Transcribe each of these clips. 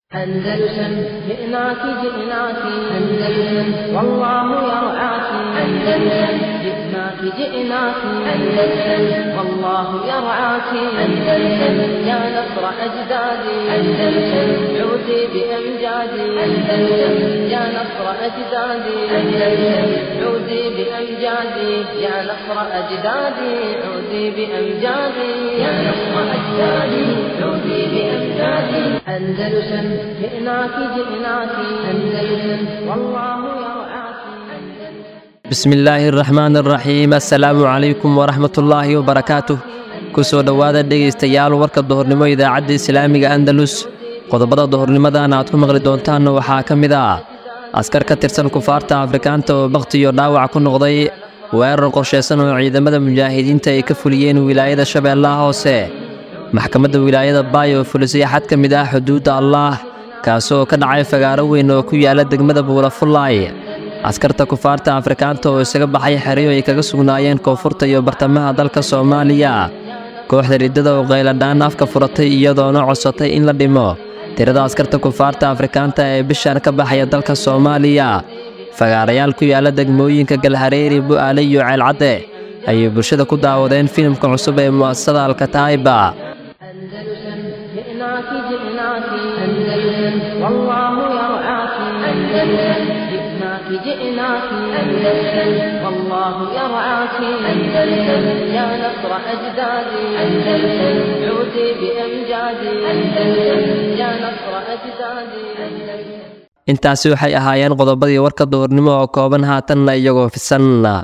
أندلسن جئناك جئناك أندلسن والله يرعاك أندلسن جئناك جئناك أندلسن والله يرعاك أندلسن يا نصر أجدادي أندلسن عودي بأمجادي أندلسن يا نصر أجدادي أندلسن عودي بأمجادي يا نصر أجدادي عودي بأمجادي يا نصر أجدادي عودي بأمجادي أندلسن جئناك جئناك أندلسن والله يرعاك bismi illaahi araxmaan araxiim assalaamu calaykum waraxmatullaahi wabarakaatuh ku soo dhowaada dhegaystayaal warka duhurnimo idaacadda islaamiga andalus qodobada duhurnimadan aad ku maqli doontaanna waxaa ka mid ah askar ka tirsan kufaarta afrikaanta oo bakhti iyo dhaawac ku noqday weerar qorshaysan oo ciidamada mujaahidiinta ay ka fuliyeen wilaayada shabeellaha hoose maxkamadda wilaayada baay oo fulisay xad ka mid ah xuduudda allaah kaasoo ka dhacay fagaaro weyn oo ku yaala degmada buulafullaay askarta kufaarta afrikaanta oo isaga baxay xeryo ay kaga sugnaayeen koonfurta iyo bartamaha dalka soomaaliya kooxda riddada oo qayladhaan afka furatay iyadoona codsatay in la dhimo tirada askarta kufaarta afrikaanta ee bishan ka baxaya dalka soomaaliya fagaarayaal ku yaala degmooyinka galhareeri bu'aale iyo ceelcadde ayay bulshada ku daawadeen filimka cusub ee mu'asasada alkataa'iba أندلسن جئناك جئناك أندلسن والله يرعاك أندلسن جئناك جئناك أندلسن والله يرعاك أندلسن يا نصر أجدادي أندلسن عودي بأمجادي أندلسن يا نصر أجدادي أندلسن intaasi waxay ahaayeen qodobadii warka duhurnimo oo kooban haatanna iyagoo fisan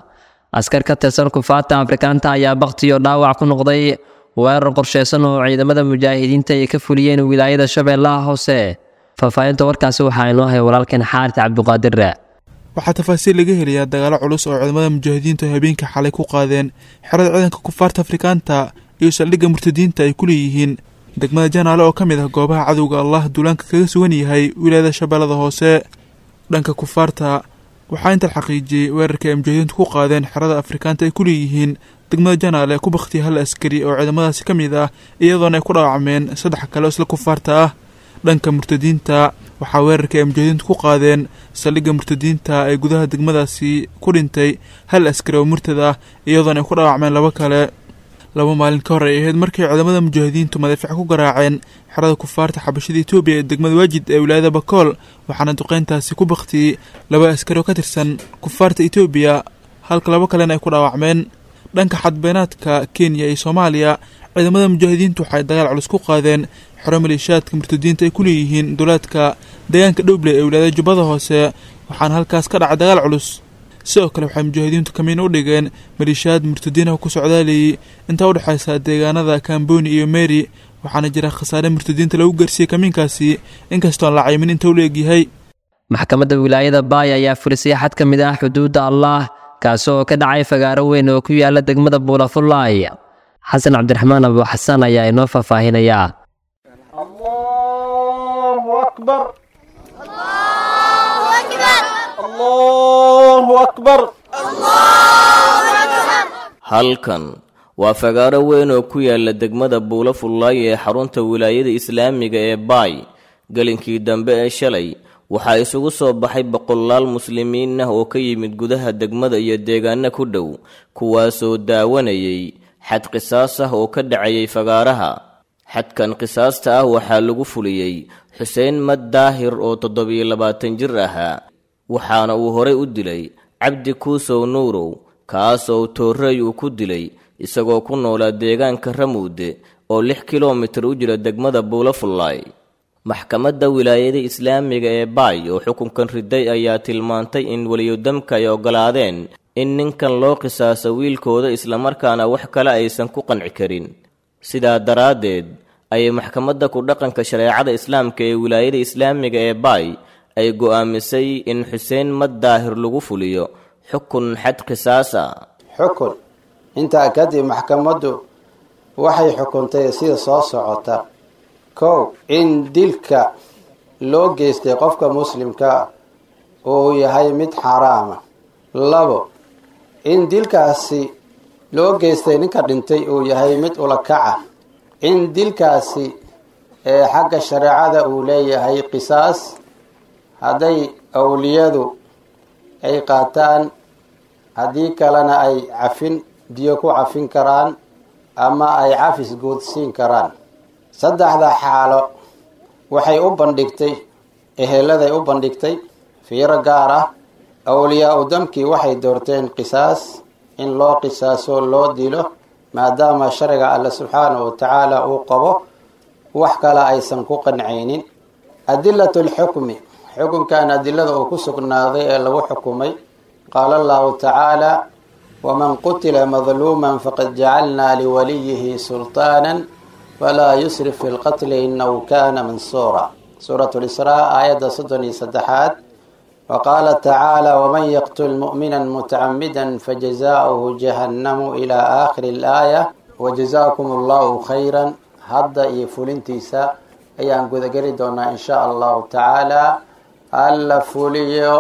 askar ka tirsan kufaarta afrikaanta ayaa bakhtiyo dhaawac ku noqday weerar qorshaysan oo ciidamada mujaahidiinta ay ka fuliyeen wilaayada shabeellaha hoose faahfaahinta warkaasi waxaa inoo hay walaalkeen xaaris cabduqaadir waxaa tafaasiil laga helayaa dagaalo culus oo ciidamada mujaahidiintu habeenkii xalay ku qaadeen xerada ciidanka kufaarta afrikaanta iyo saldhigga murtadiinta ay ku leeyihiin degmada janaale oo ka mid ah goobaha cadowga allah duulaanka kaga sugan yahay wilaayada shabeellada hoose dhanka kufaarta waxaa inta la xaqiijiyey weerarka ay mujaahidiintu ku qaadeen xerada afrikaanta ay ku leeyihiin degmada janaale ku bakhtiya hal askari oo ciidamadaasi ka mid ah iyadoona ay ku dhaawacmeen saddex kale oo isla kufaarta ah dhanka murtadiinta waxaa weerarka ay mujaahidiintu ku qaadeen saldhigga murtadiinta ee gudaha degmadaasi ku dhintay hal askari oo murtad ah iyadoona ay ku dhaawacmeen laba kale laba maalin ka hor ay ahayd markay ciidamada mujaahidiintu madaafiic ku garaaceen xerada kufaarta xabashada etoobiya ee degmada waajid ee wilaayada bakool waxaana duqeyntaasi ku baktiyey laba askari oo ka tirsan kufaarta etoobiya halka laba kalena ay ku dhaawacmeen dhanka xadbeenaadka kenya iyo soomaaliya ciidamada mujaahidiintu waxay dagaal culus ku qaadeen xero maleeshiyaadka murtadiinta ay ku leeyihiin duleedka deegaanka dhowble ee wilaayada jubbada hoose waxaana halkaas ka dhacay dagaal culus sidoo kale waxay mujaahidiintu kamiin u dhigeen maleeshiyaad murtadiinaha ku socdaalayay intaa udhexaysa deegaanada kamboni iyo meri waxaana jira khasaare murtadiinta lagu gaarsiiyey kamiinkaasi inkastoon la caymin inta u leegyahay maxkamadda wilaayada baay ayaa fulisay xad ka mid ah xuduudda allaah kaasoo ka dhacay fagaaro weyn oo ku yaala degmada buulafullaay xasan cabdiraxmaan abu xasan ayaa inoo faahfaahinayaa الله أكبر الله أكبر halkan waa fagaaro weyn oo ku yaala degmada buulo fullaay ee xarunta wilaayada islaamiga ee baay gelinkii dambe ee shalay waxaa isugu soo baxay boqolaal muslimiin ah oo ka yimid gudaha degmada iyo deegaano ku dhow kuwaasoo daawanayay xad qisaas ah oo ka dhacayay fagaaraha xadkan qisaasta ah waxaa lagu fuliyey xuseen mad daahir oo toddobiyo labaatan jir ahaa waxaana uu horay u dilay cabdi kuusow nuurow kaasoo toorrey uu ku dilay isagoo ku noolaa deegaanka ramuude oo lix kilomitir u jira degmada buulafullaay maxkamadda wilaayada islaamiga ee baay oo xukunkan riday ayaa tilmaantay in weliyodamka ay oggolaadeen in ninkan loo qisaaso wiilkooda islamarkaana wax kale aysan ku qanci karin sidaa daraaddeed ayay maxkamadda ku dhaqanka shareecada islaamka ee wilaayada islaamiga ee baay ay go'aamisay in xuseen mad daahir lagu fuliyo xukun xad qisaasa xukun intaa kadib maxkamaddu waxay xukuntay sida soo socota kow in dilka loo geystay qofka muslimka uu yahay mid xaaraama labo in dilkaasi loo geystay ninka dhintay uu yahay mid ulakaca in dilkaasi ee xagga shareecada uu leeyahay qisaas hadday awliyadu ay qaataan haddii kalena ay cafin biyo ku cafin karaan ama ay cafis guudsiin karaan saddexda xaalo waxay u bandhigtay eheladay u bandhigtay fiiro gaar ah awliyaa u damkii waxay doorteen qisaas in loo qisaaso loo dilo maadaama sharciga alle subxaanahu watacaala uu qabo wax kale aysan ku qancaynin adilatu lxukmi xukunkan adilada uu ku sugnaaday ee lagu xukumay qaala allahu tacaala waman qutila madluuman faqad jacalnaa liwaliyihi sulطaanan falaa yusrif fi lqatli inahu kana mansuura suurat lisraa aayadda soddon iyo saddexaad wa qaala tacaala waman yaqtul mu'mina mutacamida fajazaauhu jahannamu ilaa aakhiri alaaya wajazaakum allahu khayran hadda iyo fulintiisa ayaan gudageli doonaa in sha allahu tacaala alla fuliyo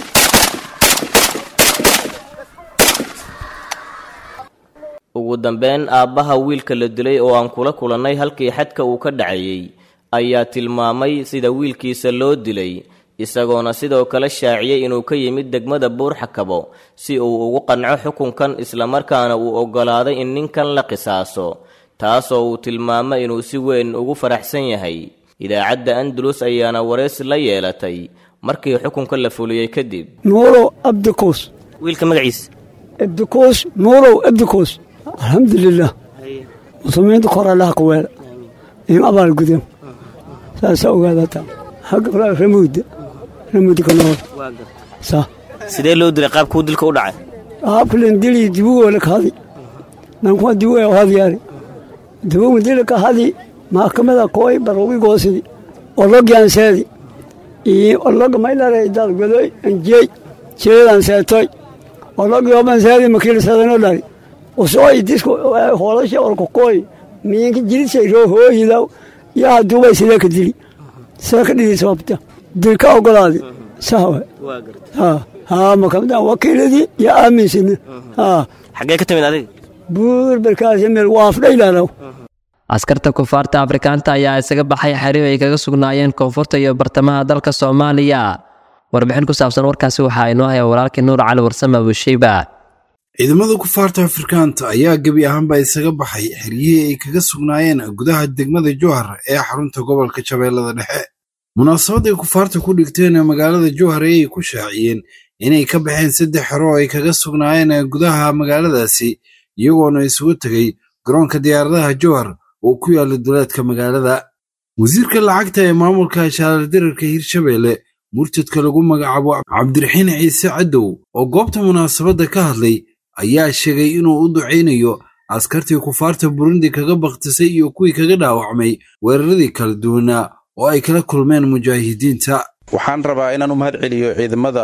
ugu dambeyn aabbaha wiilka la dilay oo aan kula kulannay halkii xadka uu ka dhacayey ayaa tilmaamay sida wiilkiisa loo dilay isagoona sidoo kale shaaciyey inuu ka yimid degmada buurxakabo si uu ugu qanco xukunkan islamarkaana uu oggolaaday in ninkan la qisaaso taasoo uu tilmaamay inuu si weyn ugu faraxsan yahay idaacadda andalus ayaana waraysi la yeelatay markii xukunka la fuliyey kadib nuurow abdikuus wiilka magaciisa abdikuus nuurow abdikuus alxamdulilah muslimiinta kor allaha ka weela in abaal gudeen saasaa ogaadataa xagga ramuuda ramuuda ka nool sa sidee loo dilay qaabkuu dilka u dhacay qaabkalan dili dibugoole ka hadi nankuma dibugo hadyaari dibugu dili ka hadi maxkamada kooy barogi goosidi ologyaanseedi iyo ologa maylare dalgodoy anjeey jeedan seetoy ologyoban seedi makiilsadano dhari usoo idisku hoolasha olkokooy miinka jirisay roo hooyidaw yaa haduubay sidee ka dili see ka dhidi sababta dilka ogolaadi sawa ha ha makamda wakiiladii yaa aaminsina ha xaggee ka timid adiga buur barkaasi meel waafdhaylaalow askarta kufaarta afrikaanta ayaa isaga baxay xariir ay kaga sugnaayeen koonfurta iyo bartamaha dalka soomaaliya warbixin ku saabsan warkaasi waxaa inoo haya walaalkii nuur cali warsame abusheyba ciidamada kufaarta afrikaanta ayaa gebi ahaanba isaga baxay xeryihii ay kaga sugnaayeen gudaha degmada jowhar ee xarunta gobolka shabeellada dhexe munaasabad ay kufaarta ku dhigteen magaalada jowhar ayay ku shaaciyeen inay ka baxeen saddex xero oo ay kaga sugnaayeen gudaha magaaladaasi iyagoona isugu tegey garoonka diyaaradaha jowhar oo ku yaala duleedka magaalada wasiirka lacagta ee maamulka shaalardirarka hirshabeelle murtadka lagu magacaabo cabdiraxiin ciise cadow oo goobta munaasabadda ka hadlay ayaa sheegay inuu u ducaynayo askartii kufaarta burundi kaga bakhtisay iyo kuwii kaga dhaawacmay weeraradii kala duwanaa oo ay kala kulmeen mujaahidiinta waxaan rabaa inaan u mahad celiyo ciidamada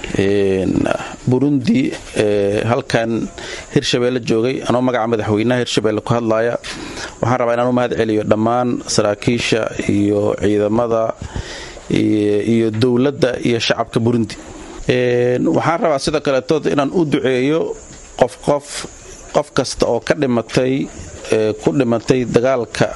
burundi ee halkan hirshabeelle joogay anoo magaca madaxweynaha hirshabeelle ku hadlaya waxaan rabaa inaan u mahad celiyo dhammaan saraakiisha iyo ciidamada iyo dowladda iyo shacabka burundi waxaan rabaa sidoo kaleetood inaan u duceeyo qof qof qof kasta oo ka dhimatay ku dhimatay dagaalka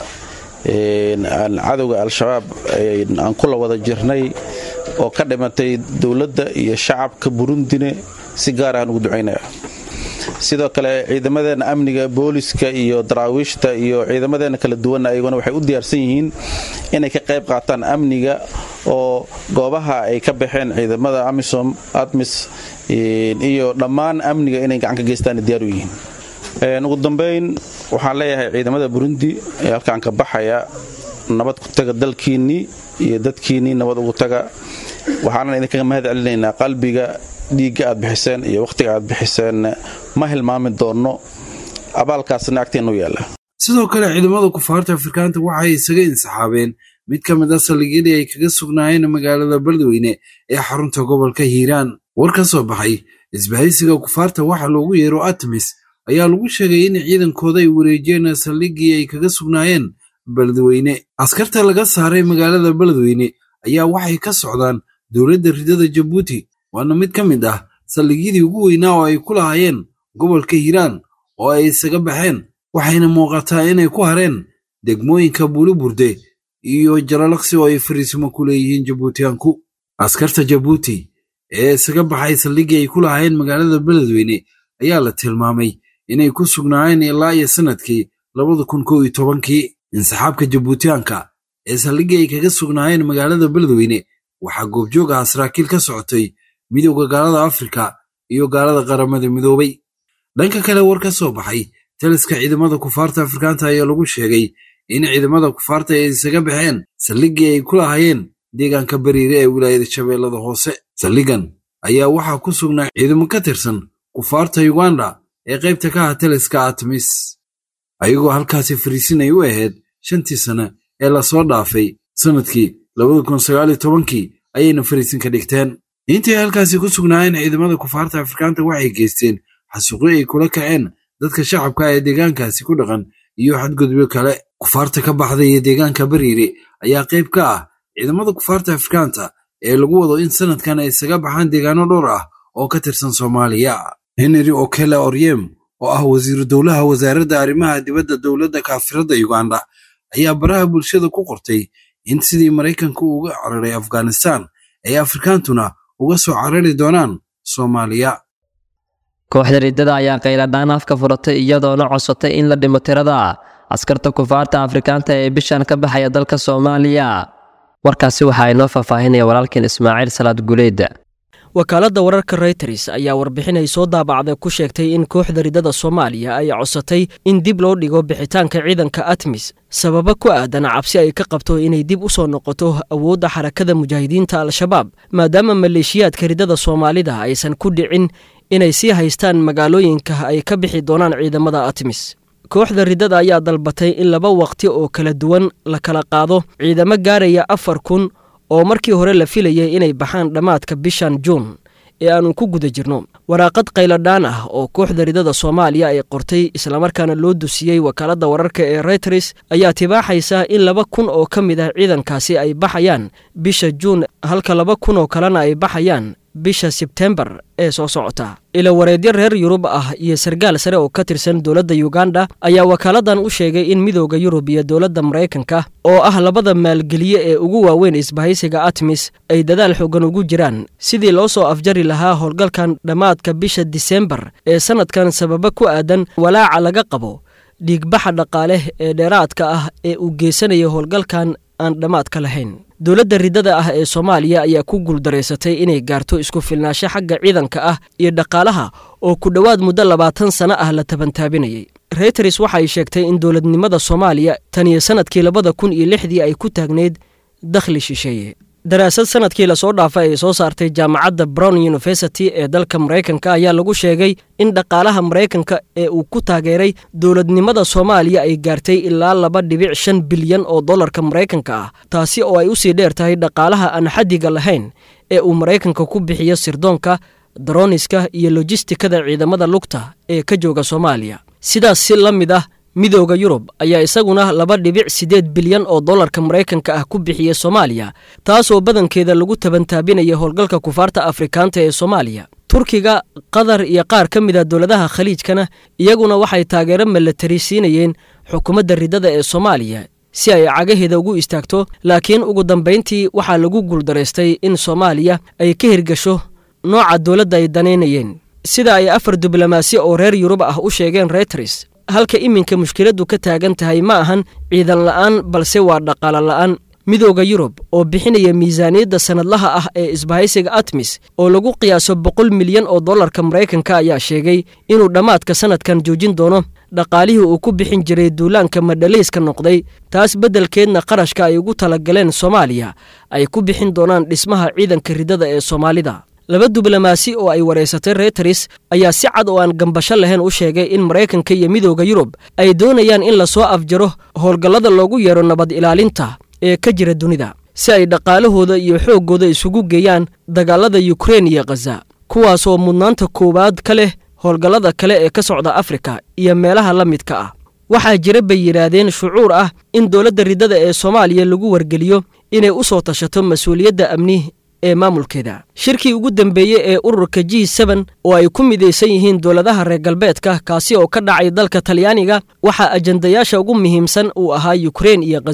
cadowga al-shabaab aan kula wada jirnay oo ka dhimatay dowladda iyo shacabka burundine si gaar aan ugu ducaynaya sidoo kale ciidamadeena amniga booliska iyo daraawiishta iyo ciidamadeena kala duwanna ayaguna waxay u diyaarsan yihiin inay ka qayb qaataan amniga oo goobaha ay ka baxeen ciidamada amisom admis iyo dhammaan amniga inay gacan ka geystaan diyaar u yihiin ugu dambayn waxaan leeyahay ciidamada burundi ee halkaan ka baxaya nabad ku taga dalkiinnii iyo dadkiinnii nabad ugu taga waxaanan idinkaga mahad celinaynaa qalbiga dhiigga aad bixiseen iyo wakhtiga aad bixiseen ma hilmaami doonno abaalkaasna agteennu yaalla sidoo kale ciidamada kufaarta afrikaanta waxay isaga insaxaabeen mid ka mid a saldhigyadii ay kaga sugnaayeen magaalada beledweyne ee xarunta gobolka hiiraan war ka soo baxay isbahaysiga kufaarta waxa loogu yeero atmis ayaa lagu sheegay in ciidankooda ay wareejiyeen saldhiggii ay kaga sugnaayeen beledweyne askarta laga saaray magaalada beledweyne ayaa waxay ka socdaan dowladda ridada jabuuti waana mid ka mid ah saldhigyadii ugu weynaa oo ay ku lahaayeen gobolka hiiraan oo ay isaga baxeen waxayna muuqataa inay ku hareen degmooyinka buuliburde iyo jalalaqsi oo ay fariisimo ku leeyihiin jabuutiyaanku askarta jabuuti ee isaga baxay saldhiggii ay ku lahaayeen magaalada beledweyne ayaa la tilmaamay inay ku sugnaayeen ilaa iyo sannadkii labada kun kow iyo tobankii insaxaabka jabuutiyaanka ee saldhiggii ay kaga sugnaayeen magaalada beledweyne waxaa goobjoog ah saraakiil ka socotay midowda gaalada afrika iyo gaalada qaramada midoobay dhanka kale war ka soo baxay taliska ciidamada kufaarta afrikaanta ayaa lagu sheegay in ciidamada kufaarta ay isaga baxeen saldhiggii ay ku lahaayeen deegaanka bariire ee wilaayada shabeellada hoose saldhiggan ayaa waxaa ku sugnaa ciidamo ka tirsan kufaarta yuganda ee qaybta ka ah taliska atmis ayagoo halkaasi fariisinay u ahayd shantii sane ee lasoo dhaafay sannadkii labada kun sagaal iyo tobankii ayayna fariisin ka dhigteen intii halkaasi ku sugnaayeen ciidamada kufaarta afrikaanta waxay geysteen xasuuqyo ay kula kaceen dadka shacabka ee deegaankaasi ku dhaqan iyo xadgudubyo kale kufaarta ka baxday ee deegaanka bariire ayaa qayb ka ah ciidamada kufaarta afrikaanta ee lagu wado in sannadkan ay isaga baxaan deegaano dhowr ah oo ka tirsan soomaaliya henry okele oryem oo ah wasiiru dowlaha wasaaradda arrimaha dibadda dowladda kaafiradda yuganda ayaa baraha bulshada ku qortay in sidii maraykanku uga cararay afghanistan ay afrikaantuna uga soo carari doonaan soomaaliya kooxda riddada ayaa qayladhaan afka furatay iyadoona codsatay in la dhimo tirada askarta kufaarta afrikaanta ee bishan ka baxaya dalka soomaaliya warkaasi waxaa inoo faahfaahinaya walaalkeen ismaaciil salaad guleedda wakaaladda wararka reyters ayaa warbixin ay soo daabacday ku sheegtay in kooxda riddada soomaaliya ay codsatay in dib loo dhigo bixitaanka ciidanka atmis sababo ku aadan cabsi ay ka qabto inay dib u soo noqoto awoodda xarakada mujaahidiinta al-shabaab maadaama maleeshiyaadka riddada soomaalida aysan ku dhicin inay sii haystaan magaalooyinka ay ka bixi doonaan ciidamada atmis kooxda riddada ayaa dalbatay in laba waqti oo kala duwan la kala qaado ciidamo gaaraya afar kun oo markii hore la filayay inay baxaan dhammaadka bishan juun ee aannu ku guda jirno waraaqad qayladhaan ah oo kooxda riddada soomaaliya ay qortay islamarkaana loo dusiyey wakaaladda wararka ee reyters ayaa tibaaxaysa in laba kun oo ka mid ah ciidankaasi ay baxayaan bisha juun halka laba kun oo kalena ay baxayaan bisha sebtembar ee soo socota ila wareedyo reer yurub ah iyo sargaal sare oo ka tirsan dowladda yuganda ayaa wakaaladdan u sheegay in midooda yurub iyo dowladda maraykanka oo ah labada maalgeliye ee ugu waaweyn isbahaysiga atmis ay dadaal xoogan ugu jiraan sidii loo soo afjari lahaa howlgalkan dhammaadka bisha disembar ee sannadkan sababa ku aadan walaaca laga qabo dhiigbaxa dhaqaale ee dheeraadka ah ee uu geysanaya howlgalkan aan dhammaadka lahayn dowladda riddada ah ee soomaaliya ayaa ku guuldaraysatay inay gaarto isku filnaansho xagga ciidanka ah iyo dhaqaalaha oo ku dhowaad muddo labaatan sano ah la tabantaabinayay reyters waxay sheegtay in dowladnimada soomaaliya tan iyo sannadkii labada kun iyo lixdii ay ku taagneyd dakhli shisheeye daraasad sanadkii lasoo dhaafay ay soo saartay jaamacadda brown university ee dalka maraykanka ayaa lagu sheegay in dhaqaalaha maraykanka ee uu ku taageeray dowladnimada soomaaliya ay gaartay ilaa laba dhibic shan bilyan oo dollarka maraykanka ah taasi oo ay usii dheer tahay dhaqaalaha aan xaddiga lahayn ee uu maraykanka ku bixiyo sirdoonka daroniska iyo lojistikada ciidamada lugta ee ka jooga soomaaliya sidaas si la mid ah midooda yurub ayaa isaguna laba dhibic siddeed bilyan oo dollarka maraykanka ah ku bixiyey soomaaliya taasoo badankeeda lagu tabantaabinaya howlgalka kufaarta afrikaanta ee soomaaliya turkiga qatar iyo qaar ka mid a dowladaha khaliijkana iyaguna waxay taageero milatari siinayeen xukuumadda riddada ee soomaaliya si ay cagaheeda ugu istaagto laakiin ugu dambayntii waxaa lagu guuldaraystay in soomaaliya ay ka hirgasho nooca dowladda ay danaynayeen sida ay afar diblomaasi oo reer yurub ah u sheegeen reyters halka iminka mushkiladdu ka taagan tahay ma ahan ciidan la'aan balse waa dhaqaalo la'aan midooda yurub oo bixinaya miisaaniyadda sannadlaha ah ee isbahaysiga atmis oo lagu qiyaaso boqol milyan oo dollarka maraykanka ayaa sheegay inuu dhammaadka sannadkan joojin doono dhaqaalihii uu ku bixin jiray duulaanka madhaliiska noqday taas beddelkeedna qarashka ay ugu talagaleen soomaaliya ay ku bixin doonaan dhismaha ciidanka riddada ee soomaalida laba diblomaasi oo ay wareysatay reyters ayaa si cad oo aan gambasho lahayn u sheegay in maraykanka iyo midooda yurub ay doonayaan in lasoo afjaro howlgallada loogu yeero nabad ilaalinta ee ka jira dunida si ay dhaqaalahooda iyo xooggooda isugu geeyaan dagaalada yukrein iyo khaza kuwaasoo mudnaanta koowaad ka leh howlgallada kale ee ka socda afrika iyo meelaha la midka ah waxaa jira bay yidhaahdeen shucuur ah in dowladda riddada ee soomaaliya lagu wargeliyo inay u soo tashato mas-uuliyadda amni ee maamulkeeda shirkii ugu dambeeyey ee ururka g seben oo ay ku midaysan yihiin dowladaha reer galbeedka kaasi oo ka dhacay dalka talyaaniga waxaa ajandayaasha ugu muhiimsan uu ahaa yukrein iyo khaza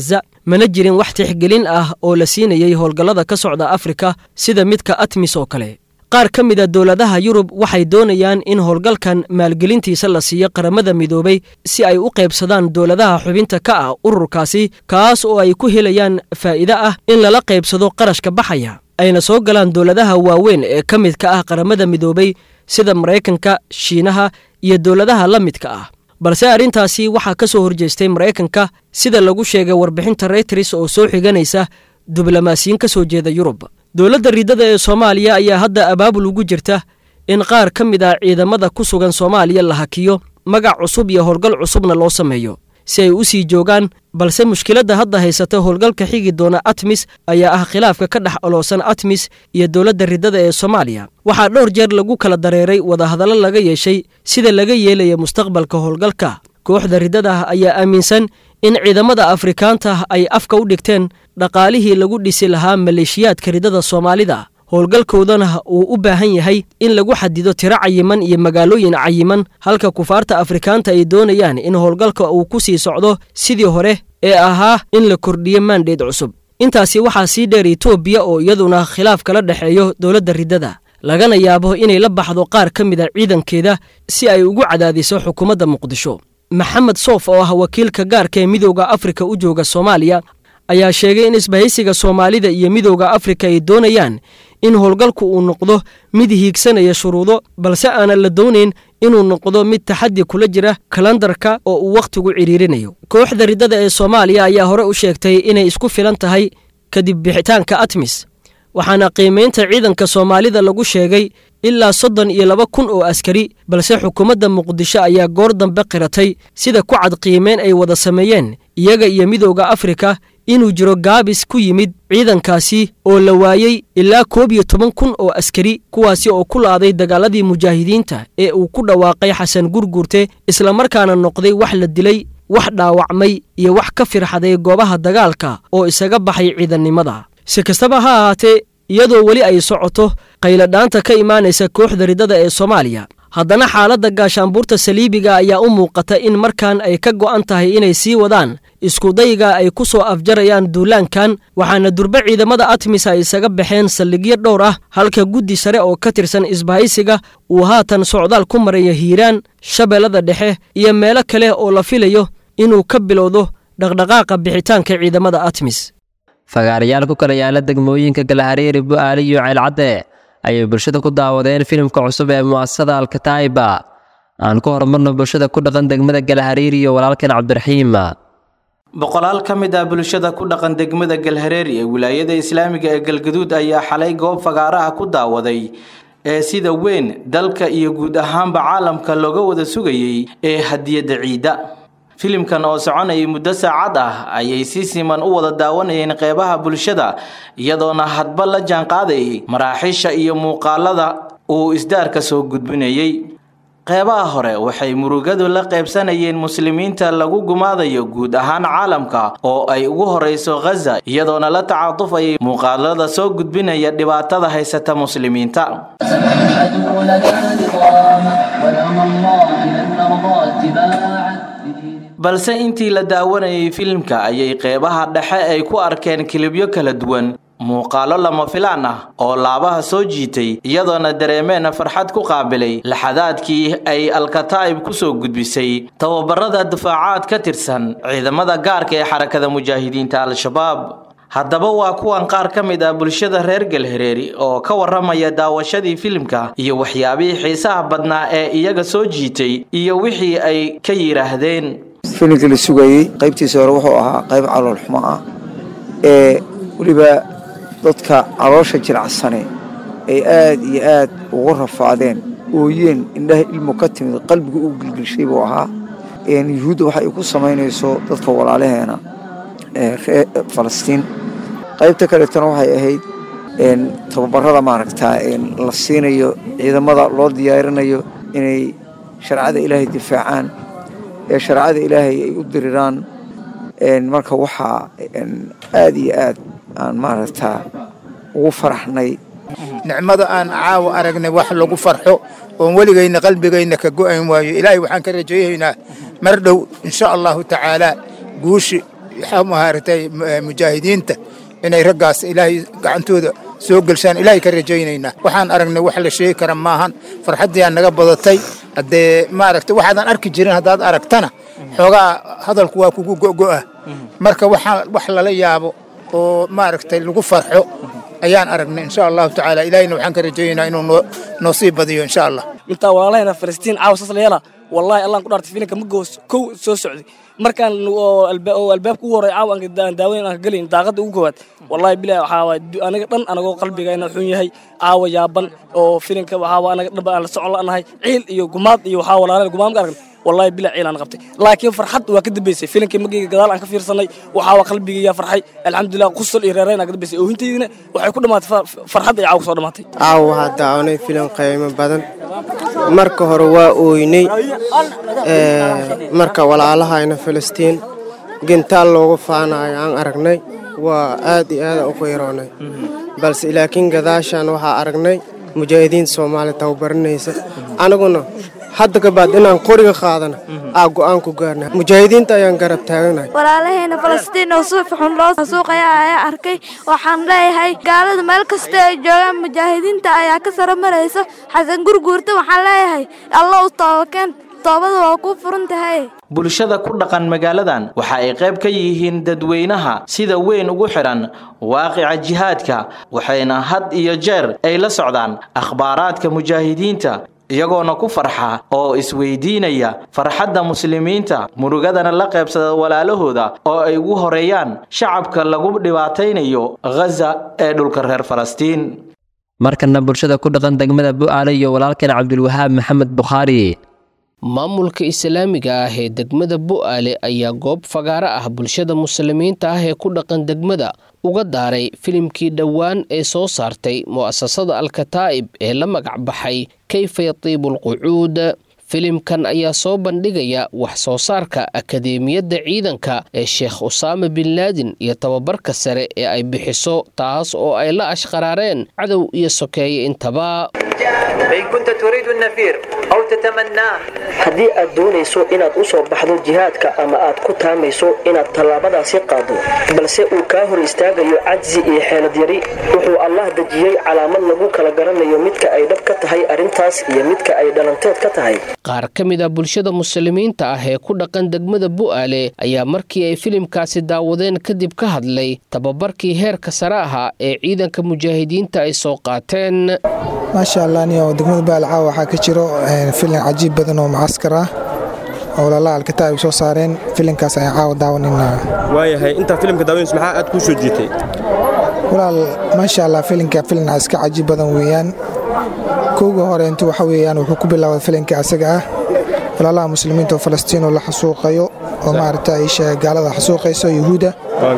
mana jirin wax tixgelin ah oo la siinayay howlgallada ka socda afrika sida midka atmis oo kale qaar ka mid a dowladaha yurub waxay doonayaan in howlgalkan maalgelintiisa la siiyo qaramada midoobay si ay u qaybsadaan dowladaha xubinta ka ah ururkaasi kaas oo ay ku helayaan faa'iide ah in lala qaybsado qarashka baxaya ayna soo galaan dowladaha waaweyn ee ka midka ah qaramada midoobay sida maraykanka shiinaha iyo dowladaha la midka ah balse arrintaasi waxaa ka soo horjeestay maraykanka sida lagu sheegay warbixinta reyters oo soo xiganaysa diblomaasiyiin ka soo jeeda yurub dowladda riddada ee soomaaliya ayaa hadda abaabul ugu jirta in qaar ka mid ah ciidamada ku sugan soomaaliya la hakiyo magac cusub iyo howlgal cusubna loo sameeyo si ay u sii joogaan balse mushkiladda hadda haysata howlgalka xigi doona atmis ayaa ah khilaafka ka dhex oloosan atmis iyo dowladda riddada ee soomaaliya waxaa dhowr jeer lagu kala dareeray wadahadallo laga yeeshay sida laga yeelaya mustaqbalka howlgalka kooxda riddada ayaa aaminsan in ciidamada afrikaanta ay afka u dhigteen dhaqaalihii lagu dhisi lahaa maleeshiyaadka riddada soomaalida howlgalkoodana uu u baahan yahay in lagu xadido tiro cayiman iyo magaalooyin cayiman halka kufaarta afrikaanta ay doonayaan in howlgalka uu ku sii socdo sidii hore ee ahaa in la kordhiyo maandheed cusub intaasi waxaa sii dheer etoobiya oo iyaduna khilaaf kala dhexeeyo dowladda riddada lagana yaabo inay la baxdo qaar ka mid a ciidankeeda si ay ugu cadaadiso xukuumadda muqdisho maxamed soof oo ah wakiilka gaarka ee midooda afrika u jooga soomaaliya ayaa sheegay in isbahaysiga soomaalida iyo midooda afrika ay doonayaan in howlgalku uu noqdo mid hiigsanaya shuruudo balse aanan la doonayn inuu noqdo mid taxaddi kula jira kalandarka oo uu wakhtigu cidhiirinayo kooxda riddada ee soomaaliya ayaa hore u sheegtay inay isku filan tahay kadib bixitaanka atmis waxaana qiimaynta ciidanka soomaalida lagu sheegay ilaa soddon iyo laba kun oo askari balse xukuumadda muqdisho ayaa goor dambe qiratay sida ku cad qiimeyn ay wada sameeyeen iyaga iyo midooda afrika inuu jiro gaabis ku yimid ciidankaasi oo la waayey ilaa koob iyo toban kun oo askari kuwaasi oo ku laaday dagaaladii mujaahidiinta ee uu ku dhawaaqay xasan gurgurte islamarkaana noqday wax la dilay wax dhaawacmay iyo wax ka firxaday goobaha dagaalka oo isaga baxay ciidannimada si kastaba ha ahaatee iyadoo weli ay socoto qayladhaanta ka imaanaysa kooxda riddada ee soomaaliya haddana xaaladda gaashaanbuurta saliibiga ayaa u muuqata in markan ay ka go'an tahay inay sii wadaan iskudayga ay ku soo afjarayaan duulaankan waxaana durbe ciidamada atmis ay isaga baxeen saldhigyo dhowr ah halka guddi sare oo ka tirsan isbahaysiga uu haatan socdaal ku maraya hiiraan shabeellada dhexe iyo meelo kale oo la filayo inuu ka bilowdo dhaqdhaqaaqa bixitaanka ciidamada atmis fagaarayaal ku kala yaala degmooyinka galahareeri bu'aali iyo ceelcadde ayay bulshada ku daawadeen filimka cusub ee mu'asasada alkataa'iba aan ku horumarno bulshada ku dhaqan degmada galahariiri iyo walaalkan cabdiraxiim boqolaal ka mid ah bulshada ku dhaqan degmada galhareeri ee wilaayada islaamiga ee galgaduud ayaa xalay goob fagaaraha ku daawaday ee sida weyn dalka iyo guud ahaanba caalamka looga wada sugayey ee hadiyadda ciidda filimkan oo soconayay muddo saacad ah ayay si siman u wada daawanayeen qeybaha bulshada iyadoona hadba la jaanqaadayay maraaxiisha iyo muuqaalada uu isdaarka soo gudbinayey qeybaha hore waxay murugadu la qaybsanayeen muslimiinta lagu gumaadayo guud ahaan caalamka oo ay ugu horeyso khaza iyadoona la tacaatufayay muuqaalada soo gudbinaya dhibaatada haysata muslimiinta balse intii la daawanayay filimka ayay qeybaha dhexe ay ku arkeen kilibyo kala duwan muuqaalo lama filaan ah oo laabaha soo jiitay iyadoona dareemeen farxad ku qaabilay laxadaadkii ay alkataa'ib ku soo gudbisay tababarada difaacaad ka tirsan ciidamada gaarka ee xarakada mujaahidiinta al-shabaab haddaba waa kuwan qaar ka mid ah bulshada reer galhareeri oo ka waramaya daawashadii filimka iyo waxyaabihii xiisaha badnaa ee iyaga soo jiitay iyo wixii ay ka yidhaahdeen filimkii la sugayey qaybtiisa hore wuxuu ahaa qayb calool xumo ah ee weliba dadka caloosha jiracsane ay aad iyo aad ugu rafaadeen ooyeen indhaha ilmu ka timid qalbiga u gilgilshay buu ahaa yuhuudda waxa ay ku samaynayso dadka walaalaheena reer falastiin qaybta kaleetana waxay ahayd tababarada maaragtaa la siinayo ciidamada loo diyaarinayo inay shareecada ilaahay difaacaan ee shareecada ilaahay ay u diriraan marka waxaa aad iyo aad aan maaragtaa ugu faraxnay nicmada aan caawa aragnay wax lagu farxo oon weligayna qalbigayna ka go'ayn waayo ilaahay waxaan ka rajaynaynaa mar dhow insha allahu tacaalaa guushi maaragtay mujaahidiinta inay raggaas ilaahay gacantooda soo gelshaan ilaahay ka rajaynaynaa waxaan aragnay wax la sheegi kara maahan farxaddiyaa naga badatay haddee maaragtay waxaadan arki jirin haddaad aragtana xoogaa hadalku waa kugu go'go'a marka waxaa wax lala yaabo oo maaragtay lagu farxo ayaan aragnay insha allahu tacaala ilaahayna waxaan ka rajaynaynaa inuu noo noo sii badiyo insha allah intaa walaalahayna falastiin caawa saas la yeela wallahi allaan ku dhaartay filinka ma goos kow soo socday markaan oo albaabka ugu horey caawa aan daawayn aan ka gelin daaqadda ugu koowaad wallahi bilahi waxaa waay aniga dhan anagoo qalbigayna xun yahay caawa yaaban oo filinka waxaa waa anaga dhaba aan la socon la'nahay ciil iyo gumaad iyo waxaa walaalay gumaad ma aragna wallahi bila ciil aan qabtay laakiin farxad waa ka dambeysay filinkii magayga gadaal aan ka fiirsanay waxaa waa qalbigayga farxay alxamdulilah qusal iyo reerayn aan ka dambeysay oohintaydina waxay ku dhammaatay farxad ay caawa kusoo dhammaatay caawa waxaa daawanay filim qiimo badan marka hore waa ooynay marka walaalahayna filistiin gintaal loogu faanayo aan aragnay waa aad iyo aadaan u qayroonay balse laakiin gadaashaan waxaa aragnay mujaahidiinta soomaaliya tababaranaysa aniguna hadda kabaad inaan qoriga qaadana aa go'aan ku gaarna mujaahidiinta ayaan garab taaganahay walaalaheena falastiin oo suuf xun loo suuqaya ayaa arkay waxaan leeyahay gaalada meel kasta ay joogaan mujaahidiinta ayaa ka saro marayso xasan gurguurta waxaan leeyahay alla u toobakeen toobada waa ku furan tahay bulshada ku dhaqan magaaladan waxa ay qayb ka yihiin dadweynaha sida weyn ugu xidhan waaqica jihaadka waxayna had iyo jeer ay la socdaan akhbaaraadka mujaahidiinta iyagoona ku farxa oo isweydiinaya farxadda muslimiinta murugadana la qaybsada walaalahooda oo ay ugu horeeyaan shacabka lagu dhibaataynayo ghaza ee dhulka reer falastiin markana bulshada ku dhaqan degmada bu'aale iyo walaalkeen cabdulwahaab maxamed bukhaari maamulka islaamiga ah ee degmada bu'aale ayaa goob fagaaro ah bulshada muslimiinta ah ee ku dhaqan degmada uga daaray filimkii dhowaan ee soo saartay mu'asasada alkataa'ib ee la magac baxay kayfa yatiibu alqucuud filimkan ayaa soo bandhigaya wax soo saarka akadeemiyadda ciidanka ee sheekh usaama bin laadin iyo tababarka sare ee ay bixiso taas oo ay la ashqaraareen cadow iyo sokeeye intaba haddii aad doonayso inaad u soo baxdo jihaadka ama aad ku taamayso inaad tallaabadaasi qaado balse uu kaa hor istaagayo cajsi iyo xeelad yari wuxuu allah dejiyey calaamad lagu kala garanayo midka ay dhab ka tahay arrintaas iyo midka ay dhalanteed ka tahay qaar ka mid a bulshada muslimiinta ah ee ku dhaqan degmada bu'aale ayaa markii ay filimkaasi daawadeen kadib ka hadlay tababarkii heerka sare ahaa ee ciidanka mujaahidiinta ay soo qaateen maasha allah niyo degmada baalcaa waxaa ka jiro filim cajiib badan oo mucaskar ah oo lala alkataa'ib soo saareen filimkaas ayaan caawa daawanayna waayahay intaa filimka daawanaysa maxaa aad kuu soo jiitay walaal maasha allah filimka filim iska cajiib badan weeyaan kowga hore intu waxa weeyaan wuxuu ku bilaabay filimka asaga ah walaalaha muslimiinta oo falastiin oo la xasuuqayo oo maaragta isha gaalada xasuuqayso yuhuudda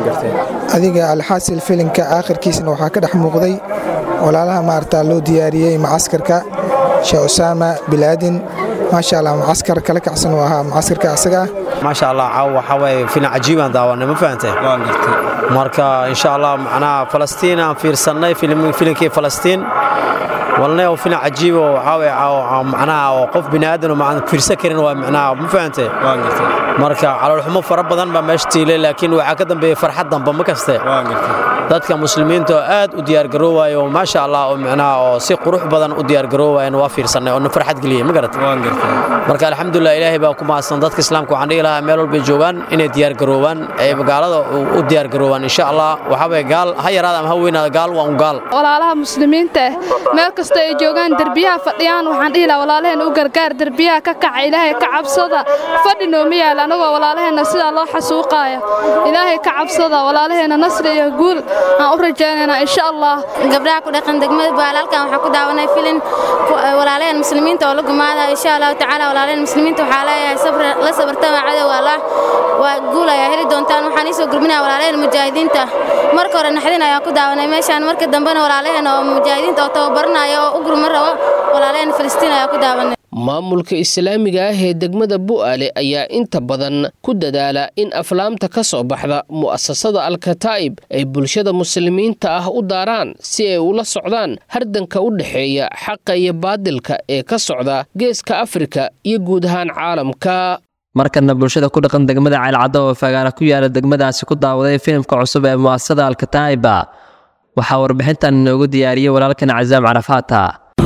adiga alxaasil filimka aakhirkiisna waxaa ka dhex muuqday walaalaha maaragta loo diyaariyey macaskarka sheekh usaama bilaadin maasha allah mucaskar kala kacsan uu ahaa mucaskarka asaga ah maasha allah caaw waxaa waaye filim cajiibaan daawanay ma fahantay marka insha allah macnaha falastiin aan fiirsannay filimkii falastiin walna oo filim cajiib oo waxaa waaye macnaha oo qof bini aadan oo macna fiirsan karin waa macnaha ma fahantay marka caloolxumo fara badan baa meesha tiilay laakiin waxaa ka dambeeyey farxad damba ma kaste dadka muslimiinta oo aad u diyaargaroowaya oo maasha allah oo macnaha oo si qurux badan u diyaargaroowayan waa fiirsannay oo na farxad geliyey ma garat marka alxamdulilah ilaahay baa ku mahadsan dadka islaamka waxaan dhihi lahaa meel walbay joogaan inay diyaargaroowaan ay magaalada u diyaargaroowaan insha allah waxaa waye gaal ha yaraada ama ha weynaada gaal waa un gaal walaalaha muslimiinta ah meel kasta ay joogaan derbiyaha fadhiyaan waxaan dhihi lahaa walaalaheen u gargaar derbiyaha ka kaca ilaahay ka cabsada fadhi nooma yaala anagoo walaalaheenna sidaa loo xasuuqaaya ilaahay ka cabsada walaalaheenna nasri iyo guul aan u rajaynaynaa insha allah gabdhaha ku dhaqan degmada baalaalkan waxaa ku daawanay filin walaalaheen muslimiinta oo la gumaada insha allahu tacaala walaalaheen muslimiinta waxaa leeyahay la sabartama cadow allah waa guul ayaa heli doontaan waxaan iisoo gurminaya walaalaheen mujaahidiinta marka hore naxdin ayaan ku daawanay meeshaan marka dambena walaalaheen oo mujaahidiinta oo tababaranaya oo u gurman rabo walaalaheen filistiin ayaa ku daawanay maamulka islaamiga ah ee degmada bu'aale ayaa inta badan ku dadaala in aflaamta ka soo baxda mu'asasada alkataa'ib ay bulshada muslimiinta ah u daaraan si ay ula socdaan hardanka u dhexeeya xaqa iyo baadilka ee ka socda geeska afrika iyo guud ahaan caalamka markana bulshada ku dhaqan degmada ceelcaddo oo fagaara ku yaala degmadaasi ku daawaday filimka cusub ee mu'asasada alkataa'iba waxaa warbixintan inoogu diyaariyey walaalkan casaam carafaata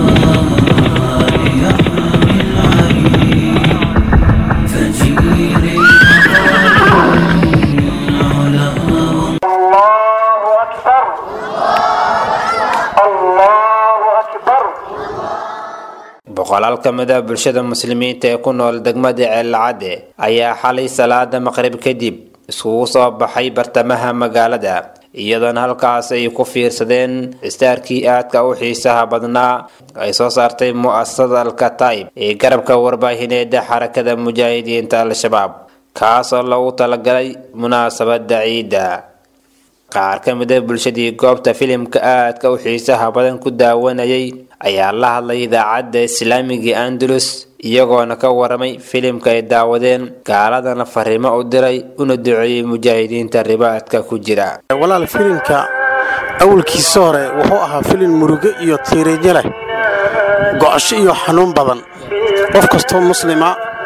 boqolaal ka mid ah bulshada muslimiinta ee ku nool degmada ceelcadde ayaa xalay salaada maqrib kadib iskugu soo baxay bartamaha magaalada iyadoona halkaas ay ku fiirsadeen istaarkii aadka u xiisaha badnaa ay soo saartay mu'asasada alkataib ee garabka warbaahineeda xarakada mujaahidiinta al-shabaab kaasoo loogu talagalay munaasabada ciidda qaar ka mid a bulshadii goobta filimka aadka u xiisaha badan ku daawanayay ayaa la hadlay idaacadda islaamiga andalus iyagoona ka waramay filimka ay daawadeen gaaladana fariimo u diray una duceeyey mujaahidiinta ribaadka ku jira walaal filimka awalkiisa hore wuxuu ahaa filim murugo iyo tiiriinyo leh go'asho iyo xanuun badan qof kastoo muslima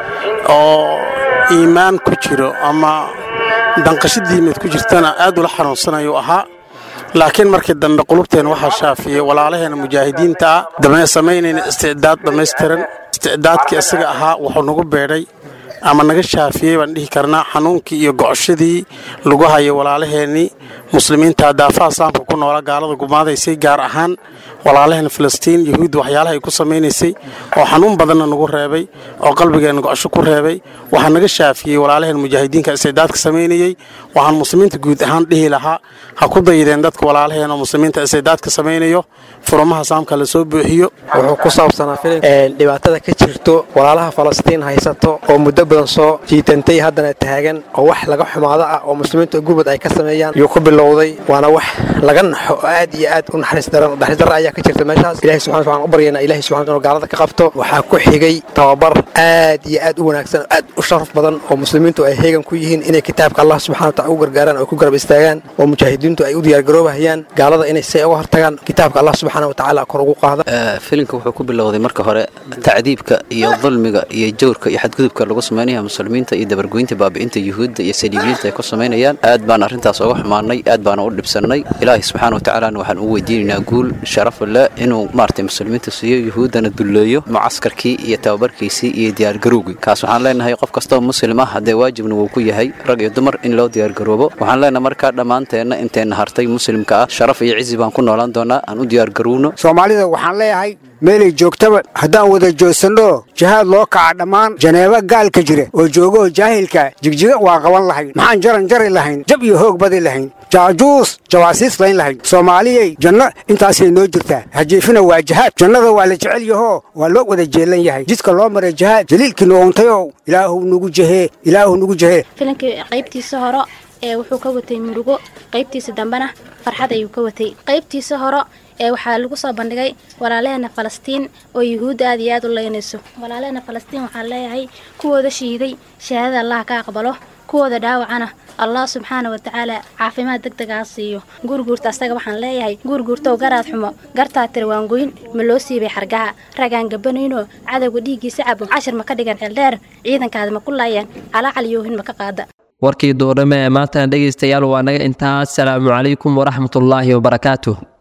oo iimaan ku jiro ama danqasho diimeed ku jirtana aad ula xanuunsanayuu ahaa laakiin markii dambe qulubteen waxaa shaafiyey walaalaheena mujaahidiinta ah dame samaynayna isticdaad dhammaystiran isticdaadkii isaga ahaa wuxuu nagu beedhay ama naga shaafiyey baan dhihi karnaa xanuunkii iyo gocoshadii lagu hayay walaalaheennii muslimiinta daafaha islaamka ku noola gaalada gumaadaysay gaar ahaan walaalaheena filistiin yahuudda waxyaalaha ay ku samaynaysay oo xanuun badanna nagu reebay oo qalbigeenna gocosho ku reebay waxaa naga shaafiyey walaalaheena mujaahidiinka isticdaadka samaynayey waxaan muslimiinta guud ahaan dhihi lahaa ha ku dayideen dadka walaalaheena oo muslimiinta isticdaadka samaynayo furumaha islaamka la soo buuxiyo wuxuu ku saabsanaa filim dhibaatada ka jirto walaalaha falastiin haysato oo muddo badan soo jiitantay haddana taagan oo wax laga xumaado ah oo muslimiinta gurmud ay ka sameeyaan yuu ku bilowday waana wax laga naxo oo aad iyo aad u naxariis daran naxariis darra ayaa ka jirta meeshaas ilahi subxana waxaan u baryaynaa ilahi subxana inuu gaalada ka qabto waxaa ku xigay tababar aad iyo aad u wanaagsan oo aad u sharaf badan oo muslimiintu ay heegan ku yihiin inay kitaabka allah subxana wataala u gargaaraan oo ku garab istaagaan oo mujaahidiintu ay u diyaargaroobahayaan gaalada inay si uga hortagaan kitaabka allah subxana watacaala kor ugu qaada filimka wuxuu ku bilowday marka hore tacdiibka iyo dulmiga iyo jawrka iyo xadgudubka lagu samaynaya muslimiinta iyo dabargoynta baabi'inta yuhuudda iyo saliibiyiinta ay ku samaynayaan aad baan arrintaas uga xumaanay aad baana u dhibsannay ilaahay subxaana watacaalana waxaan u weydiinaynaa guul sharaf leh inuu maaragtay muslimiinta siiyo yuhuuddana dulleeyo mucaskarkii iyo tababarkiisii iyo diyaargarowgii kaas waxaan leenahay qof kastoo muslim ah haddee waajibna wuu ku yahay rag iyo dumar in loo diyaargaroobo waxaan leenahay markaa dhammaanteenna inteenna hartay muslimka ah sharaf iyo cizi baan ku noolaan doonaa aan u diyaargarowno soomaalida waxaan leeyahay meelay joogtaba haddaan wada joogsanno jihaad loo kaca dhammaan janeeba gaalka jira oo joogoo jaahilka jigjiga waa qaban lahayn maxaan jaran jari lahayn jab iyo hoog badi lahayn jaajuus jawaasiis layn lahayn soomaaliyey janno intaasay noo jirtaa hajiifina waa jihaad jannada waa la jecel yahoo waa loo wada jeelan yahay jidka loo maray jihaad jaliilkii nuuntayow ilaahu nugu jehee ilaahu nugu jehee filimkii qaybtiisa hore ee wuxuu ka watay murugo qaybtiisa dambena farxad ayuu ka watay qaybtiisa hore ee waxaa lagu soo bandhigay walaalaheena falastiin oo yuhuudda aad iyo aad u leynayso walaalaheena falastiin waxaan leeyahay kuwooda shiiday shahaadada allah ka aqbalo kuwooda dhaawacana allah subxaana wa tacaala caafimaad deg degaa siiyo guurguurta asaga waxaan leeyahay guurguurtow garaad xumo gartaa tiri waangoyn ma loo siibay xargaha ragaan gabanayno cadowga dhiiggiisa cabo cashir ma ka dhigan xeeldheer ciidankaada ma ku laayaan calaacalyoohin ma ka qaada warkii duurnimo ee maantana dhegaystayaal waa naga intaas salaamu calaykum waraxmatullaahi wabarakaatuh